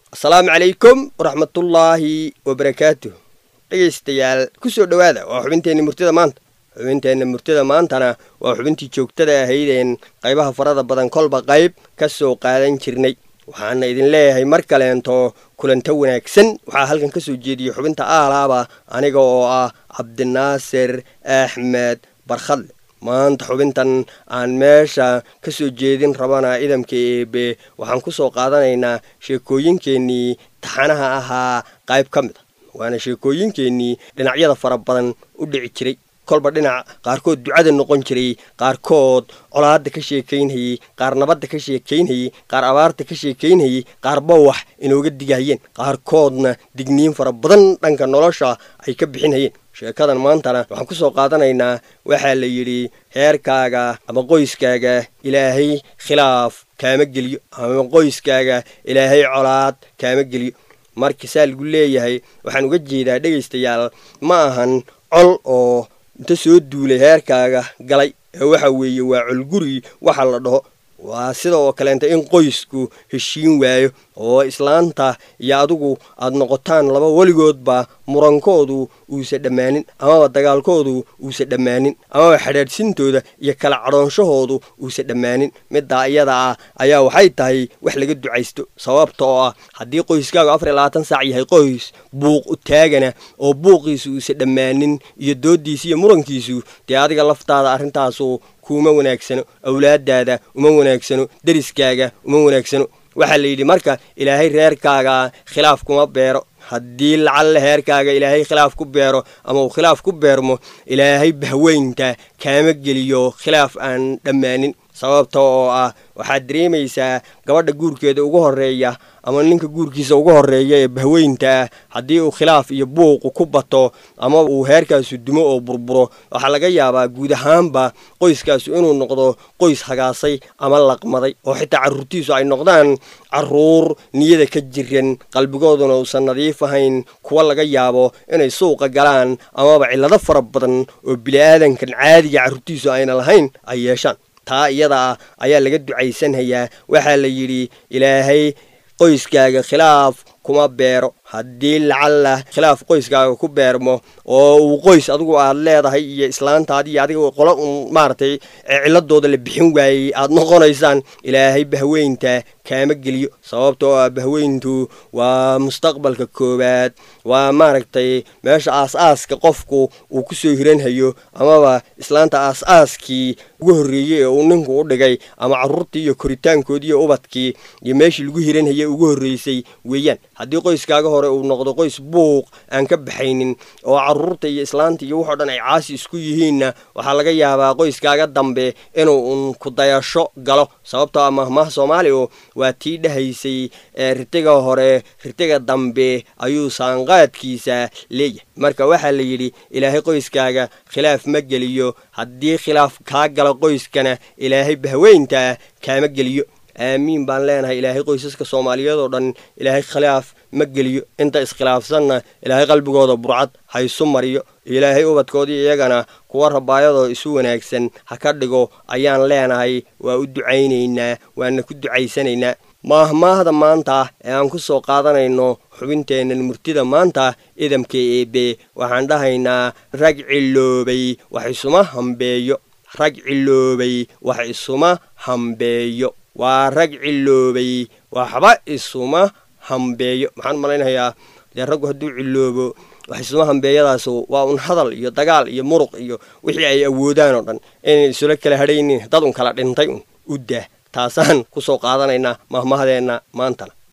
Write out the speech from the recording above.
asalaamu calaykum waraxmatullaahi wabarakaatuh dhegaystayaal kusoo dhowaada waa xubinteenna murtida maanta xubinteenna murtida maantana waa xubintii joogtada ahaydeen qaybaha farada badan kolba qayb ka soo qaadan jirnay waxaana idin leeyahay mar kaleento kulanto wanaagsan waxaa halkan ka soo jeediyey xubinta aalaaba aniga oo ah cabdinaasir axmed barkhadle maanta xubintan aan meesha ka soo jeedin rabana idamka eebe waxaan ku soo qaadanaynaa sheekooyinkeennii taxanaha ahaa qayb ka mid a waana sheekooyinkeennii dhinacyada fara badan u dhici jiray kolba dhinac qaarkood ducada noqon jiray qaarkood colaadda ka sheekaynhayey qaar nabadda ka sheekaynhayey qaar abaarta ka sheekaynhayey qaar bawax inooga digahayeen qaarkoodna digniin fara badan dhanka nolosha ay ka bixinhayeen sheekadan maantana waxaan ku soo qaadanaynaa waxaa la yidhi heerkaaga ama qoyskaaga ilaahay khilaaf kaama geliyo ama qoyskaaga ilaahay colaad kaama geliyo marka saa lagu leeyahay waxaan uga jeedaa dhegaystayaal ma ahan col oo inta soo duulay heerkaaga galay ee waxa weeye waa colguri waxa la dhaho waa sida oo kaleenta in qoysku heshiin waayo oo islaanta iyo adigu aad noqotaan laba weligoodba murankoodu uusa dhammaanin amaba dagaalkoodu uusa dhammaanin amaba xadhaadhsintooda iyo kala cadhoonshahoodu uusa dhammaanin middaa iyada ah ayaa waxay tahay wax laga ducaysto sababta oo ah haddii qoyskaagu afar iyo labaatan saac yahay qoys buuq u taagana oo buuqiisu uusa dhammaanin iyo dooddiisa iyo murankiisu dee adiga laftaada arrintaasu kuuma wanaagsano awlaadaada uma wanaagsano deriskaaga uma wanaagsano waxaa la yidhi marka ilaahay reerkaaga khilaaf kuma beero haddii lacalle heerkaaga ilaahay khilaaf ku beero ama uu khilaaf ku beermo ilaahay bahweynta kaama geliyo khilaaf aan dhammaanin sababta oo ah waxaad dareemaysaa gabadha guurkeeda ugu horeeya ama ninka guurkiisa ugu horeeya ee bahweynta haddii uu khilaaf iyo buuqu ku bato ama uu heerkaasu dumo oo burburo waxaa laga yaabaa guud ahaanba qoyskaasu inuu noqdo qoys hagaasay ama laqmaday oo xitaa carruurtiisu ay noqdaan carruur niyada ka jiran qalbigooduna uusan nadiif ahayn kuwa laga yaabo inay suuqa galaan amaba cillado fara badan oo bili-aadankan caadiga carruurtiisu ayna lahayn ay yeeshaan taa iyada ah ayaa laga ducaysanhayaa waxaa la yidhi ilaahay qoyskaaga khilaaf kuma beero haddii lacalla khilaaf qoyskaaga ku beermo oo uu qoys adigu aad leedahay iyo islaantaadi iyo adiga qolo un maaragtay ciladooda la bixin waayey aad noqonaysaan ilaahay bahweynta kaama geliyo sababtoo ah bahweyntu waa mustaqbalka koowaad waa maaragtay meesha aas-aaska qofku uu ku soo hiranhayo amaba islaanta aas-aaskii ugu horreeyey ee uu ninku u dhigay ama carruurtii iyo koritaankoodii iyo ubadkii iyo meeshii lagu hiranhayay ugu horreysay weeyaan haddii qoyskaaga hore uu noqdo qoys buuq aan ka baxaynin oo carruurta iyo islaanta iyo waxoo dhan ay caasi isku yihiinna waxaa laga yaabaa qoyskaaga dambe inuu un ku dayasho galo sababtoo ah mahmaha soomaaliya waa tii dhahaysay ee ritiga hore ritiga dambe ayuu saanqaadkiisa leeyahay marka waxaa la yidhi ilaahay qoyskaaga khilaaf ma geliyo haddii khilaaf kaa galo qoyskana ilaahay bahweynta kaama geliyo aamiin baan leenahay ilaahay qoysaska soomaaliyeed oo dhan ilaahay khilaaf ma geliyo inta iskhilaafsanna ilaahay qalbigooda burcad ha isu mariyo ilaahay ubadkoodii iyagana kuwa rabaayadoo isu wanaagsan ha ka dhigo ayaan leenahay waa u ducaynaynaa waana ku ducaysanaynaa maahmaahda maanta ee aan ku soo qaadanayno xubinteennan murtida maanta idamka eebe waxaan dhahaynaa rag ciloobay wax isuma hambeeyo rag ciloobay wax isuma hambeeyo waa rag ciloobay waxba isuma hambeeyo maxaan malaynayaa dee raggu hadduu ciloobo wax isuma hambeeyadaasu waa un hadal iyo dagaal iyo muruq iyo wixii ay awoodaan oo dhan inay isula kala hadhaynin dad un kala dhintay un u daah taasaan ku soo qaadanaynaa mahmahdeenna maantana